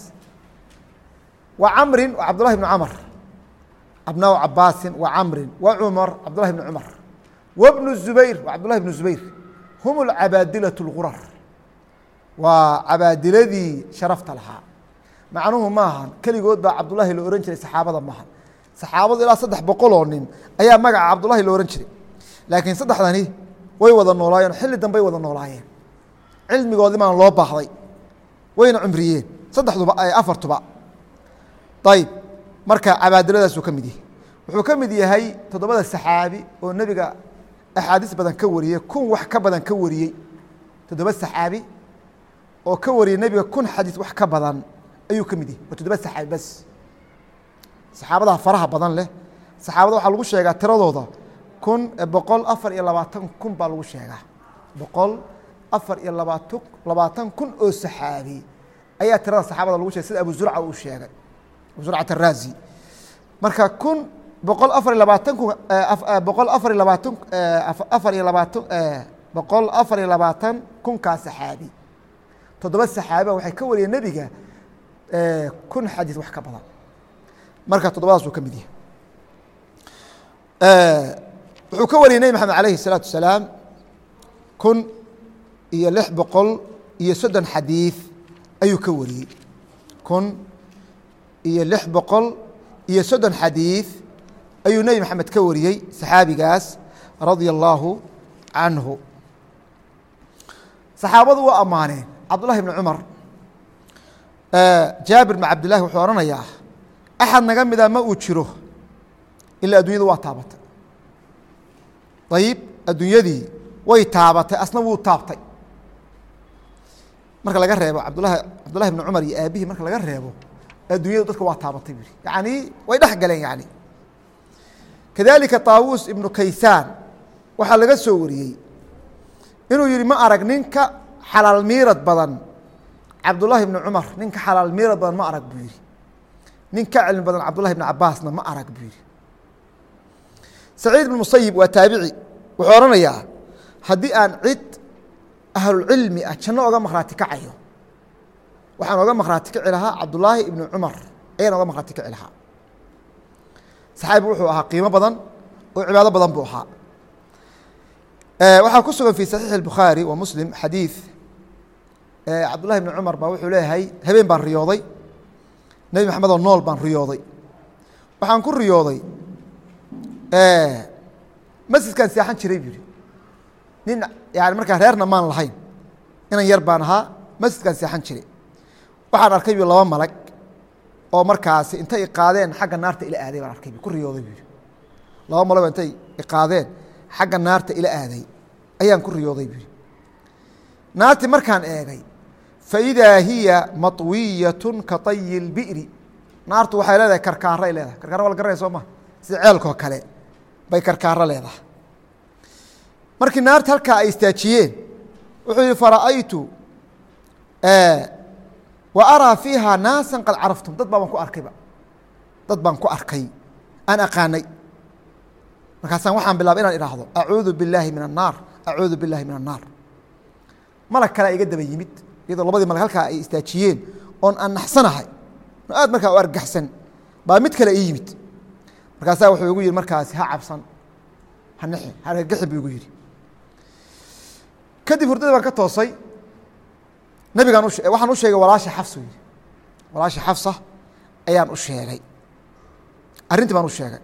wa camri wa cabdullahi bn camr abnaau cabaasin wa camri wa cumar cabdullahi bn cumar wbnu zubayr wa cabdullahi bn zubayr hum alcabaadilaة اlgurar waa cabaadiladii sharafta lahaa macnuhu maahan keligood baa cabdullahi la ohan jiray saxaabada maaha saxaabadu ilaa saddex boqol oo nin ayaa magaca cabdullahi la ohan jiray laakiin saddexdani way wada noolaayeen xilli dambey wada noolaayeen cilmigoodii baan loo baahday wayna cumriyeen saddexduba afartuba ayib marka cabaadiladaasuu ka mid yahay wuxuu ka mid yahay toddobada saxaabi oo nebiga axaadiis badan ka wariyey kun wax ka badan ka wariyey toddoba saxaabi oo ka wariyey nebiga kun xadiis wax ka badan ayuu ka mid yahay waa toddoba saxaabi bas saxaabadaha faraha badan leh saxaabada waxaa lagu sheegaa tiradooda kun boqol afar iyo labaatan kun baa lagu sheegaa boqol afar iyo labaatan labaatan kun oo saxaabi ayaa tirada saxaabada lagu sheegay sida abu zurca uu sheegay abu zurcat araazi marka kun boqol afar iyo labaatan kun boqol afar iyo labaatan afar iyo labaatan boqol afar iyo labaatan kunkaa saxaabi toddoba saxaabiba waxay ka wariyeen nebiga kun xadiis wax ka badan marka toddobadaas uu ka mid yahay wuxuu ka wariyey nebi maxamed alayhi الsalaatu wasalaam kun iyo lix boqol iyo soddon xadiid ayuu ka wariyey kun iyo lix boqol iyo soddon xadiid ayuu nebi maxamed ka wariyey saxaabigaas radia allaahu canhu saxaabadu waa ammaaneen cabdullahi bni cumar jaabir bn cabdillahi wuxuu odhanayaa axad naga mida ma uu jiro ilaa addunyadu waa taabatay ayib addunyadii way taabatay asna wuu taabtay marka laga reebo abdulahi cabdullahi bni cumar iyo aabihii marka laga reebo addunyadu dadka waa taabatay bu yani way dhex galeen yani kadalika taawuus ibnu kaysaan waxaa laga soo wariyey inuu yihi ma arag ninka xalaal miirad badan cabdullahi bni cumar ninka xalaal miirad badan ma arag buu yihi nin ka cilmi badan cabdullahi bni cabaasna ma arag buu yihi saciid ibn musayib waa taabici wuxuu odhanayaa haddii aan cid ahlulcilmi ah janno oga makhraati kacayo waxaan oga makhraati kici lahaa cabdullaahi ibni cumar ayaan oga makhraati kici lahaa saxaabi wuxuu ahaa qiimo badan oo cibaado badan buu ahaa waxaa ku sugan fi saxiixi اbukhaari wa muslim xadiid cabdullahi bni cumar baa wuxuu leeyahay habeen baan riyooday nebi maxamed oo nool baan riyooday waxaan ku riyooday masjidkaan seexan jiray buu yihi nin yani markaa reerna maan lahayn inan yar baan ahaa masjidkaan seexan jiray waxaan arkay bu laba malag oo markaasi intay iqaadeen xagga naarta ila aaday baan arkay ku riyooday buu yihi laba malag oo intay iqaadeen xagga naarta ila aaday ayaan ku riyooday buu yihi naartii markaan eegay faidaa hiya maطwiyatu ka طayi اlbi'ri naartu waxay leedahay karkaaray leedahay karkaara waa la garanaya soo ma sida ceelkoo kale bay karkaaro leedahay markii naarta halkaa ay istaajiyeen wuxuu yihi fara'aytu wa araa fiiha naasa qad caraftum dad baa baan ku arkayba dad baan ku arkay aan aqaanay markaasaan waxaan bilaabay inaan idhaahdo acuudu biاllaahi min الnaar acuudu biاllahi min الnaar malag kalea iga daba yimid iyadoo labadii malag halkaa ay istaajiyeen oon aan naxsanahay oo aad markaa u argaxsan baa mid kale ii yimid markaasaa wuxuu igu yihi markaasi ha cabsan ha nixi ha argagixi buu igu yidhi kadib hurdada baan ka toosay nabigaan u waxaan u sheegay walaasha xafsa yidhi walaasha xafsa ayaan u sheegay arrintii baan u sheegay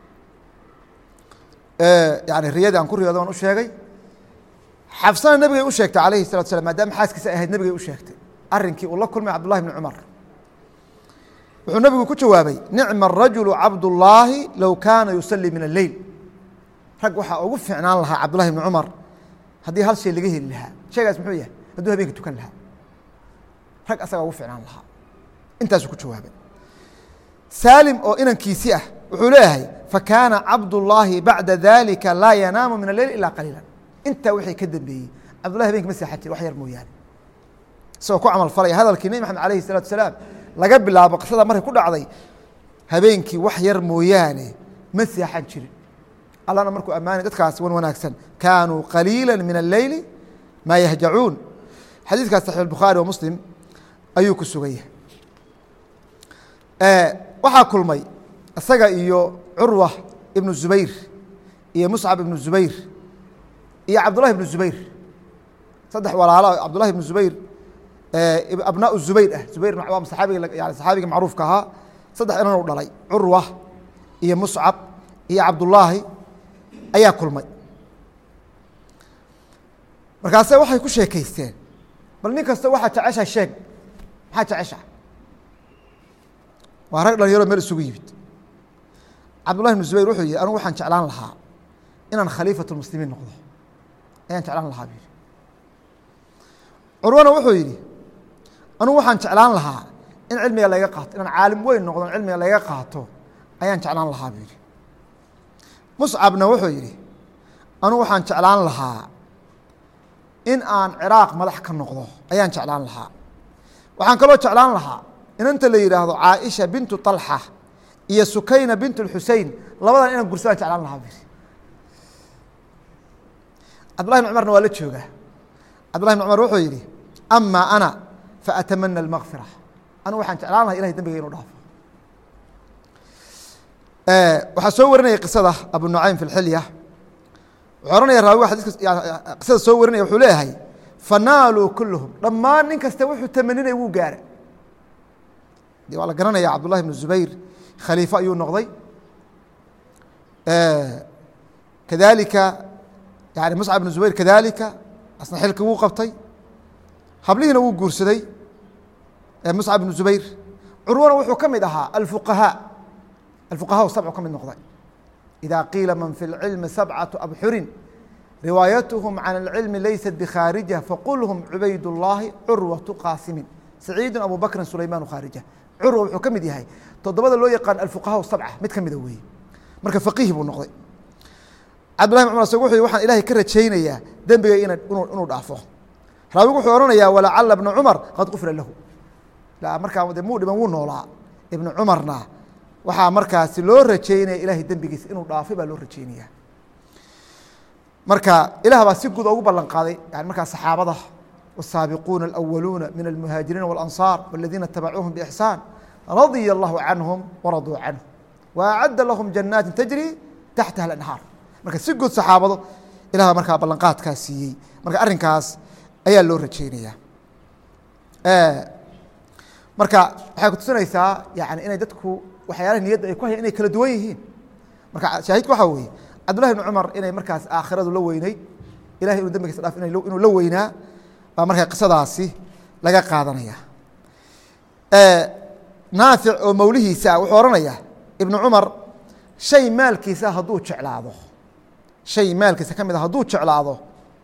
yani riyadii aan ku riyooday baan u sheegay xafsana nabigay u sheegtay alayhi الsalatu slam maadaama xaaskiisa ahayd nabigay u sheegtay arinkii uu la kulmay cabdullahi bni cumar wuxuu nabigu ku jawaabay nicma الrajulu cabdullaahi low kaana yusalii min اleyl rag waxaa ugu fiicnaan lahaa cabdullahi bni cumar haddii hal shay laga heli lahaa shaygaas muxuu yahay hadduu habeenka tukan lahaa rag asagaa ugu ficnaan lahaa intaasuu ku jawaabay saalim oo inankiisi ah wuxuu leeyahay fakaana cabdullaahi bacda dalika laa yanaamu min aleyl ilaa qaliila intaa wixii ka dambeeyey cabdullahi habenki ma seexan jiri wax yar mooyaane isagoo ku camal falaya hadalkii nebi maxamed alayhi الsalatu salaam laga bilaabo qisada markay ku dhacday habeenkii wax yar mooyaane ma seexan jirin allana markuu ammaanay dadkaas wan wanaagsan kaanuu qaliila min alleyli maa yahjacuun xadiidkaas saxiix bukhaari wa muslim ayuu ku sugaya waxaa kulmay isaga iyo curwa ibnu zubayr iyo muscab ibnu zubayr iyo cabdullahi ibnu zubayr saddex walaalo cabdullahi ibnu zubayr abnaa zubayr ah zubayr waa saaabiga yani saxaabiga macruufka ahaa saddex inan u dhalay curwa iyo muscab iyo cabdullaahi ayaa kulmay markaase waxay ku sheekaysteen bal nin kasta waxaa jecesha sheeg maxaa jecesha waa rag dhalinyaro meel isugu yimid cabdullahi bnu zubayr wuxuu yihi anugu waxaan jeclaan lahaa inaan khaliifat muslimiin noqdo ayaan jeclaan lahaa bu yihi curwana wuxuu yidhi anugu waxaan jeclaan lahaa in cilmiga laga qaato inaan caalim weyn noqdo cilmiga laga qaato ayaan jeclaan lahaa buu yihi muscabna wuxuu yidhi anugu waxaan jeclaan lahaa in aan ciraaq madax ka noqdo ayaan jeclaan lahaa waxaan kaloo jeclaan lahaa inanta la yidhaahdo caaisha bintu طalxa iyo sukayna bint اxusein labadan inaan gursadaan jeclaan lahaa bu yihi cabdullahi bn cumarna waa la joogaa cabdullahi bn cumar wuxuu yidhi ama ana faatamana اlmakfira anigu waxaan jeclaan laha ilahay dembiga inuu dhaafo waxaa soo warinaya qisada abu nucaym fi اxilya wuxuu ohanaya raawiga xadiiska qisada soo warinaya wuxuu leeyahay fanaaluu kulluhum dhammaan nin kasta wuxuu tamaninaya wuu gaara de waa la garanaya cabdullahi bn zubayr khaliifo ayuu noqday kadalika yani muscab bn zubayr kadalika asna xilka wuu qabtay hablihiina wuu guursaday muscab bn zubayr curwana wuxuu ka mid ahaa alfuqahaa alfuqaha sabcu ka mid noqday ida qiila man fi اlcilmi sabcaةu abxurin riwaayatuhum can اlcilmi laysat bkhaarija faqulhum cubayd اllahi curwaةu qaasimin saciidu abu bakrin sulayman khaarija curwa wuxuu ka mid yahay toddobada loo yaqaan alfuqaha sabca mid ka mida weeye marka faqiih buu noqday cabdullahi bn cumar sag wuxuu waxaan ilahay ka rajaynayaa dembiga ina inuu dhaafo raawigu wuxuu ohanayaa walacala bna cumar qad qufira lahu markaa de muu dhiban wuu noolaa ibnu cumarna waxaa markaasi loo rajeynaya ilahay dembigiisa inuu dhaafay baa loo rajeynaya marka ilah baa si guud ogu ballan qaaday yani markaa saxaabada والsaabiquuna الأwaluuna min الmuhaajiriina والأnصاar والadiina itabacuuhum bإxsaan radya الlahu canهum waraduu canه وأcadda lahum janaati tajri taxtaha الأnhaar marka si guud saxaabado ilah baa markaa ballanqaadkaa siiyey marka arrinkaas ayaa loo rajeynaya marka waxay kutusinaysaa yani inay dadku waxyaalaha niyadda ay ku hayaan inay kala duwan yihiin marka shaahidku waxaa weeye cabdullahi bn cumar inay markaas aakhiradu la weyneyd ilahay inuu dambigiisa dhaaf inuu la weynaa baa markaa qisadaasi laga qaadanaya naafic oo mawlihiisa wuxuu ohanayaa ibnu cumar shay maalkiisa hadduu jeclaado shay maalkiisa ka mid a hadduu jeclaado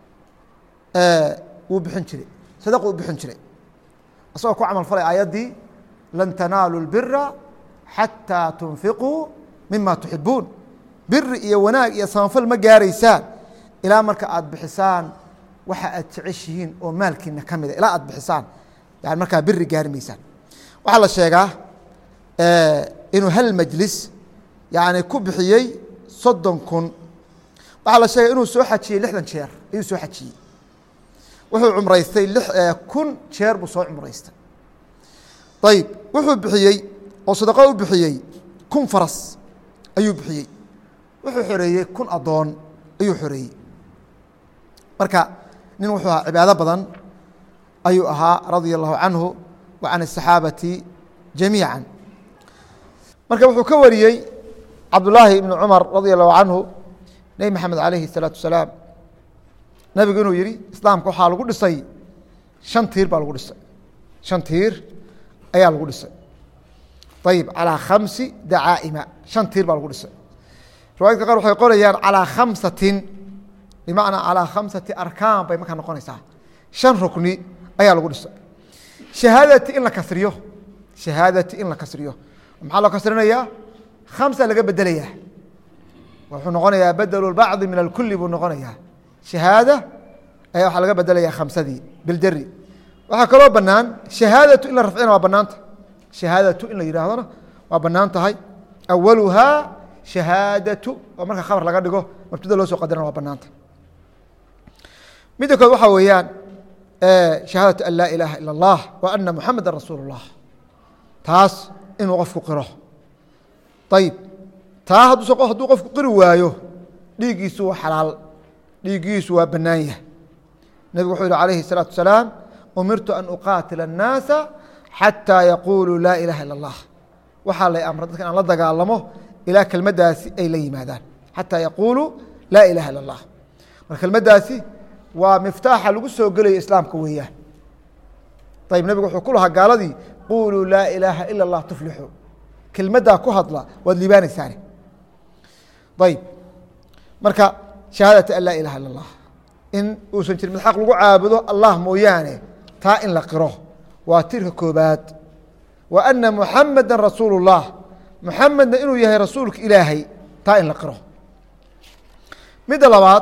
wuu bixin jiray sadaqu u bixin jiray isagoo ku camal falay aayaddii lan tanaalu lbira xataa tunfiquu mima tuxibuun biri iyo wanaag iyo samafal ma gaaraysaan ilaa marka aad bixisaan waxa aad jeceshihiin oo maalkiina ka mida ilaa aad bixisaan yani markaa biri gaari maysaan waxaa la sheegaa inuu hal majlis yani ku bixiyey soddon kun waxaa la sheegay inuu soo xajiyey lixdan jeer ayuu soo xajiyey wuxuu cumraystay kun jeer buu soo cumraystay ayib wuxuu bixiyey oo sadaqo u bixiyey kun faras ayuu bixiyey wuxuu xoreeyey kun adoon ayuu xoreeyey marka nin wuxuu ahaa cibaado badan ayuu ahaa radia allahu canhu wa can asaxaabati jamiica marka wuxuu ka wariyey cabdullaahi ibni cumar radia allahu canhu nebi maxamed alayhi الsalaatu wasalaam nebigu inuu yihi islaamka waxaa lagu dhisay shan tiir baa lagu dhisay shan tiir ayaa lagu dhisay ayib calىa khamsi dacaa'ima shan tiir baa lagu dhisay riwaayadka qaar waxay qorayaan calىa khamsatin bimacnaa calىa khamsati arkaan bay markaa noqonaysaa shan rukni ayaa lagu dhisay shahaadati in la kasriyo shahaadati in la kasriyo maxaa loo kasrinayaa khamsa laga bedelayaa wuxuu noqonayaa bedelu bacdi min alkuli buu noqonayaa shahaada ayaa waxaa laga bedelayaa khamsadii biljari waxaa kaloo banaan shahaadatu in la rafcina waa banaanta shahaadatu in la yidhaahdona waa banaan tahay awaluhaa shahaadatu oo marka khabar laga dhigo mabtada loo soo qadirana waa banaanta midda kood waxaa weeyaan shahaadatu an laa ilaaha ila اllah wa ana muxameda rasuul اllah taas inuu qofku qiro ayib taa hadduu hadduu qofku qiri waayo dhiiggiisu waa xalaal dhiiggiisu waa bannaan yahay nebigu wuxuu yihi alayhi الsalaatu wasalaam umirtu an uqaatila الnaasa xataa yaquuluu laa ilaha ila اllah waxaa lay amray dadka inaan la dagaalamo ilaa kelmaddaasi ay la yimaadaan xataa yaquuluu laa ilaha ila اllah marka kelmaddaasi waa miftaaxa lagu soo gelayo islaamka weeyaan ayib nebigu wuxuu ku lahaa gaaladii quuluu laa ilaaha ila اllah tuflixu kelmaddaa ku hadla waad liibaanaysaane ayib marka shahaadata an laa ilaha ila اllah in uusan jirin mid xaq lagu caabudo allah mooyaane taa in la qiro waa tirka koobaad wa ana muxameda rasuulu اllah muxamedna inuu yahay rasuulka ilaahay taa in la qiro midda labaad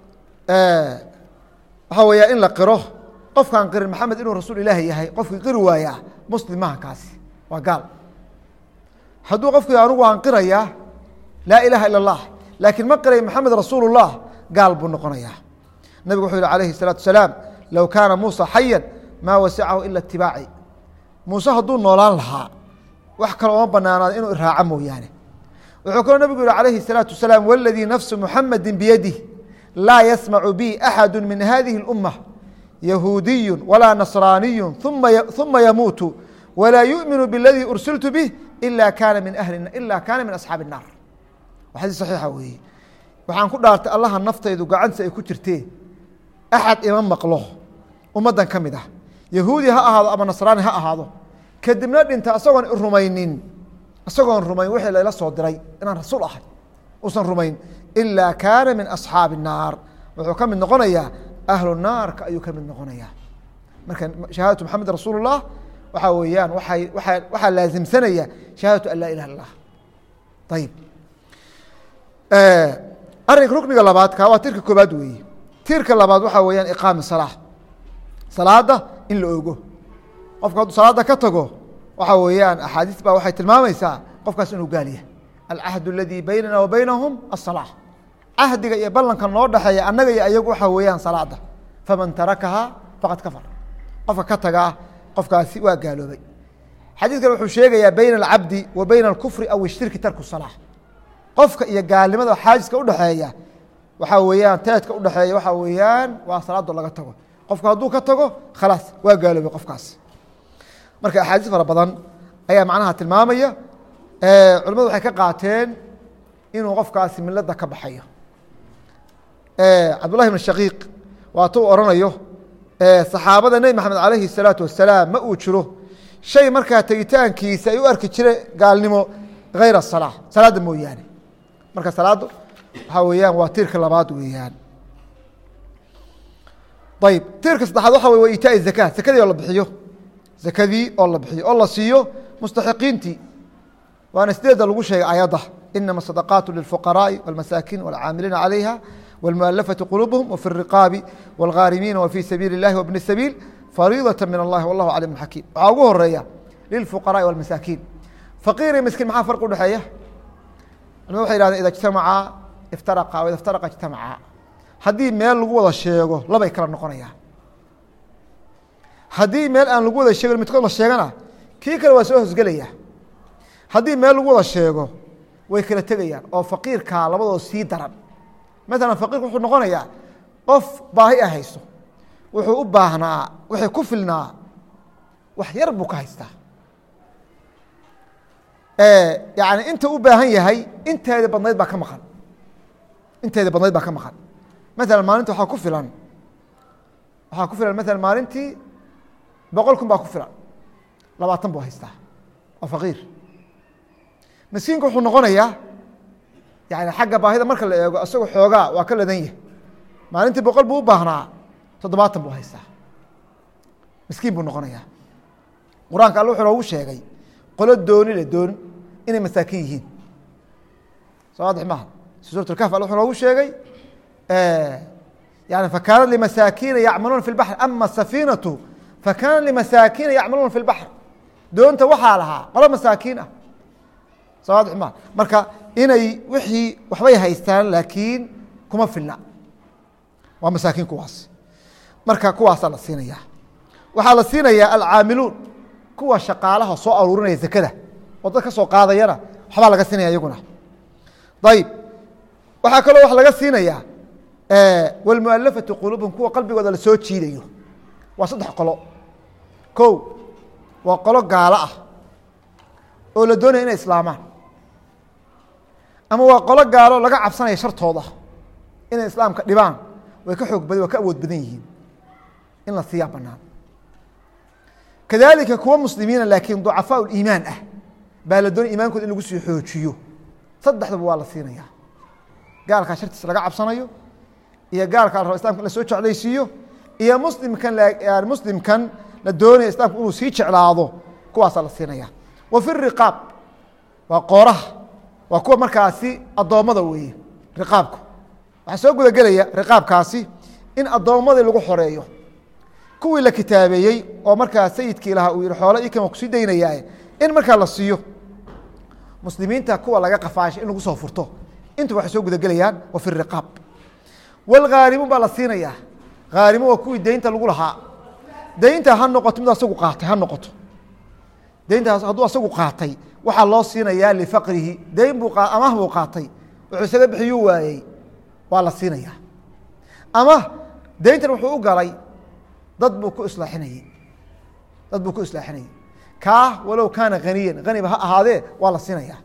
waxaa weeyaa in la qiro qofkaan qirin maxamed inuu rasuul ilaahi yahay qofkii qiri waayaa muslim maha kaasi waa gaal hadduu qofkii anugu aan qirayaa laa ilaaha ila اllah laakiin ma qiray maxamed rasuul اllah gaal buu noqonayaa nebigu wuxuu yihi alayhi الsalaatu wasalaam low kaana muusa xayan maa wasicahu ila itibaaci muuse hadduu noolaan lahaa wax kale oma banaanaada inuu iraaco mooyaane wuxuu kaloo nebigu yihi alayhi الsalaatu wasalaam waladii nafsu muxamedi biyadih laa yasmacu bi axadu min hadihi اlumma yahuudiyu walaa nasraaniyu uma yamuutu walaa yu'minu biladii ursiltu bih ila kaana min ahli ila kaana min asxaabi الnaar waa xadiis saxiixa weeye waxaan ku dhaartay allaha naftaydu gacantiisa ay ku jirtee axad ima maqlo ummaddan ka mid ah yahuudi ha ahaado ama nasraani ha ahaado kadibna dhinta asagoon rumaynin isagoon rumayn wixii layla soo diray inaan rasuul ahay uusan rumayn ilaa kaana min asxaabi الnaar wuxuu ka mid noqonayaa ahlu naarka ayuu ka mid noqonayaa marka shahaadatu maxamed rasuul الlah waxaa weeyaan waay waa waxaa laasimsanaya shahaadatu an laa ilaha ilah ayib arrinka rukniga labaad ka waa tirka koobaad weeye tirka labaad waxaa weeyaan iqaami salaa salaada in la ogo qofka hadduu salaada ka tago waxaa weeyaan axaadiis baa waxay tilmaamaysaa qofkaas inuu gaal yahay alcahd اladii baynana wa baynahum aلsalaa cahdiga iyo ballanka noo dhexeeya annaga iyo ayagu waxaa weeyaan salaada faman tarakahaa faqad kafar qofka ka tagaa qofkaasi waa gaaloobay xadiis kale wuxuu sheegayaa bayna alcabdi wa bayna alkufri aw ishirki tarku salaa qofka iyo gaalnimada xaajiska udhexeeya waxaa weeyaan teedka udhexeeya waxaa weeyaan waa salaado laga tago qofku hadduu ka tago khalaas waa gaaloobay qofkaas marka axaadiis fara badan ayaa macnaha tilmaamaya culimadu waxay ka qaateen inuu qofkaasi milada ka baxayo cabdullahi bn shaqiiq waatuu oranayo saxaabada nebi maxamed alayhi الsalaatu wasalaam ma uu jiro shay markaa tegitaankiisa ay u arki jire gaalnimo hayra الsalaa salaadda mooyaane marka salaaddu waxaa weeyaan waa tiirka labaad weeyaan ayb tiirka saddexaad waxa wey wa itaai zaka zakadii oo la bixiyo zakadii oo la bixiyo oo la siiyo mustaxiqiintii waana sideeda lagu sheegay ayadda inama sadaqaatu lilfuqaraaءi wاlmasaakiin wاlcaamiliina calayha wاlmualafaةi quluubhum wfi الriqaabi wاlghaarimiina wfii sabiili اllahi wbni sabiil fariidaة min allahi wallahu calim xakiim waxaa ugu horeeya lilfuqaraءi wاlmasaakiin faqiir iyo miskiin maxaa farq udhexeeya culmad waxay yhahdeen ida ijtamacaa iftaraqa o ida iftaraqa ijtamacaa haddii meel lagu wada sheego labay kala noqonayaan haddii meel aan lagu wada sheegin midkood la sheegana kii kale waa soo hosgelaya haddii meel lagu wada sheego way kala tegayaan oo faqiirkaa labadoo sii daran maalan faqiirku wuxuu noqonayaa qof baahi a hayso wuxuu u baahnaa waxay ku filnaa wax yar buu ka haystaa yani inta u baahan yahay inteeda badnayd baa ka maqan inteeda badnayd baa ka maqan maala maalinta waxaa ku filan waxaa ku filan maala maalintii boqol kun baa ku filan labaatan buu haystaa waa faqiir miskiinka wuxuu noqonayaa yani xagga baahida marka la eego isagoo xoogaa waa ka ladan yahay maalintii boqol buu u baahnaa toddobaatan buu haystaa miskiin buu noqonayaa qur-aanka alle wuxuu noogu sheegay qolo dooni le doon inay masaakin yihiin soo waadix maaha suurat lkahf alle wuxuu noogu sheegay yani fakaanat limasaakiina yacmaluuna fi lbaxr ama safiinatu fakaanat limasaakiina yacmaluuna fi lbaxr doonta waxaa lahaa qolo masaakiin ah soo waadix maaha marka inay wixii waxbay haystaan laakiin kuma filna waa masaakiin kuwaas marka kuwaasaa la siinaya waxaa la siinayaa alcaamiluun kuwa shaqaalaha soo aruurinaya zakada oo dad ka soo qaadayana waxbaa laga siinaya iyaguna ayib waxaa kaloo wax laga siinayaa wاlmualafati quluubhum kuwa qalbigooda la soo jiidayo waa saddex qolo ko waa qolo gaalo ah oo la doonaya inay islaamaan ama waa qolo gaalo laga cabsanaya shartooda inay islaamka dhibaan way ka xoog badan waa ka awood badan yihiin in la siiyaa banaan kadalika kuwa muslimiina laakiin ducafaa iimaan ah baa la doonay iimaankooda in lagu sii xoojiyo saddexdaba waa la siinaya gaalkaa shartiisa laga cabsanayo iyo gaalkaa la rabo islamka in la soo jeclaysiiyo iyo muslimkan muslimkan la doonaya islamka inuu sii jeclaado kuwaasaa la siinaya wa fi riqaab waa qooraha waa kuwa markaasi addoommada weeye riqaabku waxaa soo gudagelaya riqaabkaasi in addoommadii lagu xoreeyo kuwii la kitaabeeyey oo markaa sayidkii lahaa uu yihi xoolo ii kama kusii daynayaa in markaa la siiyo muslimiinta kuwa laga qafaashay in lagu soo furto intu waxay soo gudagelayaan wa fi riqaab walghaarimuun baa la siinayaa haarimu waa kuwii deynta lagu lahaa deynta ha noqoto mid asagu qaatay ha noqoto deyntaas hadduu asagu qaatay waxaa loo siinayaa lifaqrihi deyn buu amah buu qaatay wuxuu isaga bixiyuu waayey waa la siinayaa ama deyntan wuxuu u galay dad buu ku islaaxinayey dad buu ku islaaxinayey kaa walow kaana haniyan haniba ha ahaadee waa la siinayaa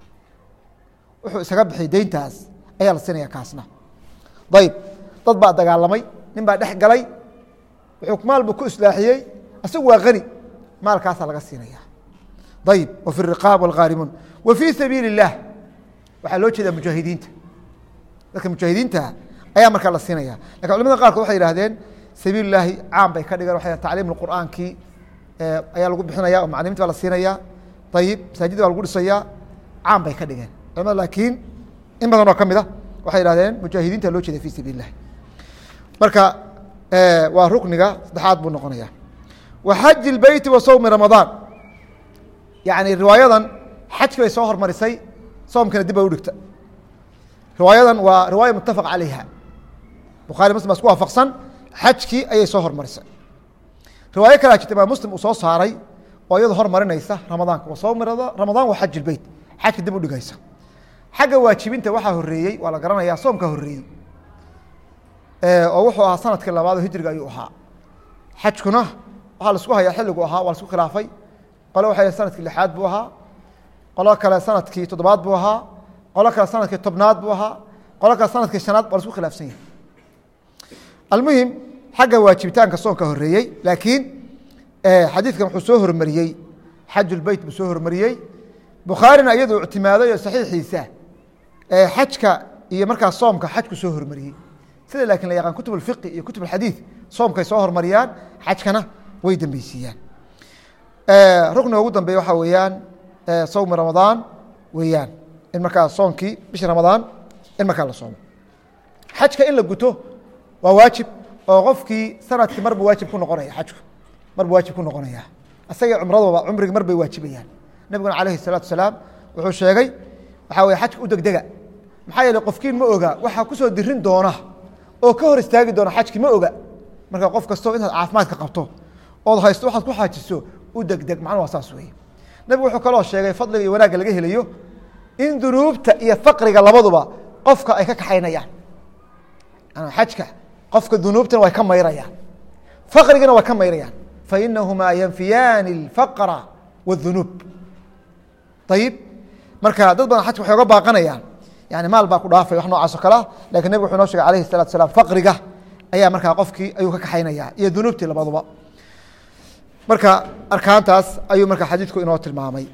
wuxuu isaga bixiyay deyntaas ayaa la siinaya kaasna ayib dad baa dagaalamay nin baa dhex galay wuxuu maal buu ku islaaxiyey isagu waa hani maalkaasaa laga siinaya ayib wa fi riqaab wاlghaarimuun wa fii sabiili الlah waxaa loo jeedaa mujaahidiinta dadka mujaahidiinta ayaa markaa la siinaya lakin culamada qaarkood waxay yihahdeen sabiil lahi caam bay ka dhigeen waa tacliim qur'aankii ayaa lagu bixinaya oo macalimiinta baa la siinaya ayib masaajid baa lagu dhisaya caam bay ka dhigeen culamada laakiin in badan oo ka mid a waxay yihahdeen mujaahidiinta loo jeeda fi sabiil lahi marka waa rukniga saddexaad buu noqonaya wa xaji اbeyti wa sowmi ramadaan yani riwaayadan xajki bay soo hormarisay soomkana dib bay udhigta riwaayadan waa riwaaya mutafaq calayha bukhari muslim baa isku waafaqsan xajkii ayay soo hormarisay riwaayo kalaa jirta imaam muslim uu soo saaray oo iyado hormarinaysa ramadaanka wa sowmi ramadaan wa xaj beyt xajka dib udhigaysa xagga waajibinta waxaa horeeyey waa la garanayaa soomka horeeyey oo wuxuu ahaa sanadkii labaad oo hijriga ayuu ahaa xajkuna waxaa la isku hayaa xilligu ahaa waa la isku khilaafay qole waxay sanadkii lixaad buu ahaa qolo kale sanadkii toddobaad buu ahaa qolo kale sanadkii tobnaad buu ahaa qolo kale sanadkii shanaad waa lasku khilaafsan yahay almuhim xagga waajibitaanka soonka horeeyey laakiin xadiidkan wuxuu soo hormariyey xajulbeyt buu soo hormariyey bukhaarina iyadoo ictimaaday oo saxiixiisa xajka iyo markaa soomka xajku soo hormariyey sida laakiin la yaqaan kutub alfiqi iyo kutub alxadiid soomkay soo hormariyaan xajkana way dambeysiiyaan rukniga ugu dambeeya waxaa weeyaan sawmi ramadaan weeyaan in markaa soonkii bisha ramadaan in markaa la soomo xajka in la guto waa waajib oo qofkii sanadkii marba waajib ku noqonaya xajku marba waajib ku noqonaya isaga cumradooba cumrigi mar bay waajibayaan nabiguna calayhi الsalaatu salaam wuxuu sheegay waxaa weye xajka u degdega maxaa yeele qofkiin ma oga waxaa kusoo dirin doona oo ka hor istaagi doona xajki ma oga marka qof kastoo intaad caafimaadka qabto ood haysto waxaad ku xaajiso u degdeg macnu waa saas weeye nebigu wuxuu kaloo sheegay fadliga iyo wanaagga laga helayo in dunuubta iyo faqriga labaduba qofka ay ka kaxaynayaan xajka qofka dunuubtana way ka mayrayaan faqrigana way ka mayrayaan fainahumaa yanfiyaani اlfaqra wاdunuub ayib marka dad badan xajka waxay oga baaqanayaan yani maal baa ku dhaafay wax noocaas o kalea lakin nebig wuxuu noo shegay alayhi الsalatu salaam faqriga ayaa markaa qofkii ayuu ka kaxaynaya iyo dunuubtii labaduba marka arkaantaas ayuu marka xadiidku inoo tilmaamay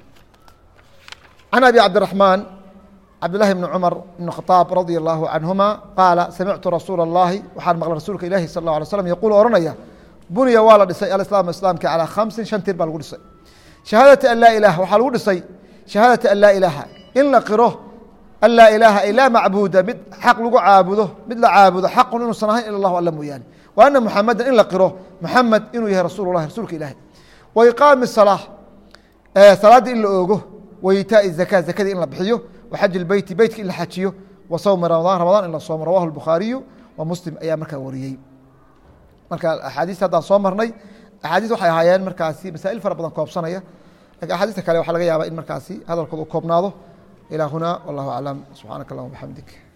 can abi cabdiraحmaan cabdالlahi bn cmar bn khطaab radي الlahu canهuma qaala samictu rasuula الlahi waxaan maqlay rasuulka ilahi sal اله alay slm yaqul ohanaya buniya waa la dhisay alislaam islaamka calىa khamsin shan tir baa lagu dhisay shahaadati an laa ilaha waxaa lagu dhisay shahaadati an laa ilaaha in la qiro an laa ilaaha ay laa macbuuda mid xaq lagu caabudo mid la caabudo xaqun inuusan ahayn ila اllah alla mooyaane wa ana muxameda in la qiro muxamed inuu yahay rasul lahi rasuulka ilahi wa iqaami الsalaa salaaddii in la oogo wa itaai zaka zakadii in la bixiyo wa xaji اbeyti beytka in la xajiyo wa sawmi ramadaan ramadaan in la soomo rawahu الbukhaariyu wa muslim ayaa markaa wariyey marka axaadiista haddaan soo marnay axaadiis waxay ahaayeen markaasi masaa'il fara badan koobsanaya lakin axaadiista kale waxaa laga yaaba in markaasi hadalkooda u koobnaado ilaa huna wallahu aclam subxaanaka allahuma bxamdik